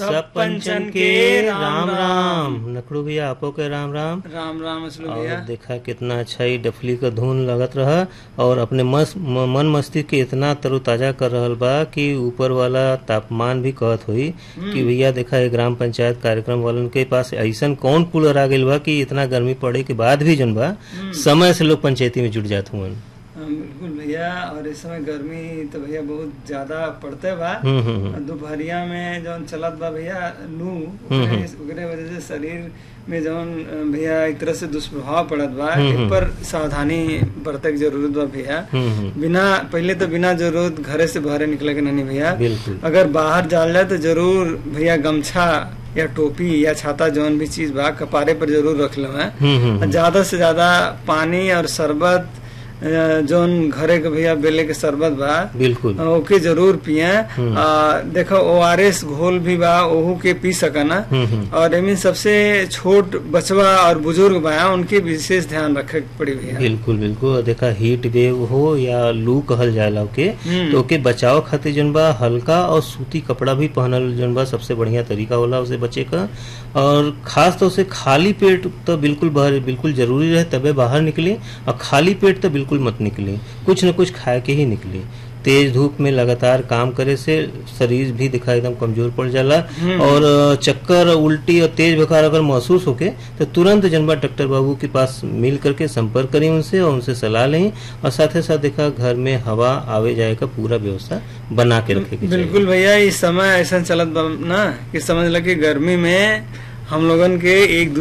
सब पंचन के राम राम नखड़ू भैया आपो के राम राम राम राम असलू और भैया देखा कितना अच्छा ही डफली का धुन लगत रहा और अपने मस, म, मन मस्तिष्क के इतना तरोताजा कर रहल बा कि ऊपर वाला तापमान भी कहत हुई कि भैया देखा ये ग्राम पंचायत कार्यक्रम वालन के पास ऐसन कौन कूलर आ गइल बा कि इतना गर्मी पड़े के बाद भी जन बा समय से लोग पंचायती में जुट जात हुवन हाँ, बिल्कुल भैया और इस समय गर्मी तो भैया बहुत ज्यादा पड़ते बा हम्म हम्म हम्म। दोपहरिया में जौन चलत बा भैया लू हम्म, ओकरे ओकरे वजह से शरीर में जौन अ, भैया एक तरह से दुष्प्रभाव पड़त बा हम्म, इ हम्म। पर सावधानी बरते के जरूरत बा भैया हम्म हम्म बिना पहले तो बिना जरूरत घरे से बाहर निकले के नहीं भैया बिल्कुल अगर बाहर जाल जाए तो जरूर भैया गमछा या टोपी या छाता जौन भी चीज बा कपारे पर जरूर रख लो है हम्म हम्म हम्म। ज्यादा से ज्यादा पानी और शरबत अ, जौन घरे के भैया बेले के शरबत बा बिल्कुल अ, ओके जरूर पिए हम्म। देखो ओ आर एस घोल भी बा ओहू के पी सकना हम्म हम्म और एमें सबसे छोट बचवा और बुजुर्ग बा उनके विशेष ध्यान रखे के पड़ी भैया बिल्कुल बिल्कुल और देखा हीट वेव हो या लू कहल जाला ओके हम्म। तो ओके बचाव खातिर जन बा हल्का और सूती कपड़ा भी पहनल जन बा सबसे बढ़िया तरीका होला उसे बचे का और खास तौर से खाली पेट तो बिल्कुल बाहर बिल्कुल जरूरी रहे तबे बाहर निकली और खाली पेट तो बिल्कुल मत निकली कुछ न कुछ खाए के ही निकली तेज धूप में लगातार काम करे से शरीर भी दिखा एकदम कमजोर पड़ जाला और अ, चक्कर उल्टी और तेज बुखार अगर महसूस होके तो तुरंत जनबा डॉक्टर बाबू के पास मिल करके संपर्क करें उनसे और उनसे सलाह लें और साथ ही साथ देखा घर में हवा आवे जाए का पूरा व्यवस्था बना के रखे के चाहिए बिल्कुल भैया इस समय ऐसा चलत बा ना कि समझ ल कि गर्मी में हम लोगन के एक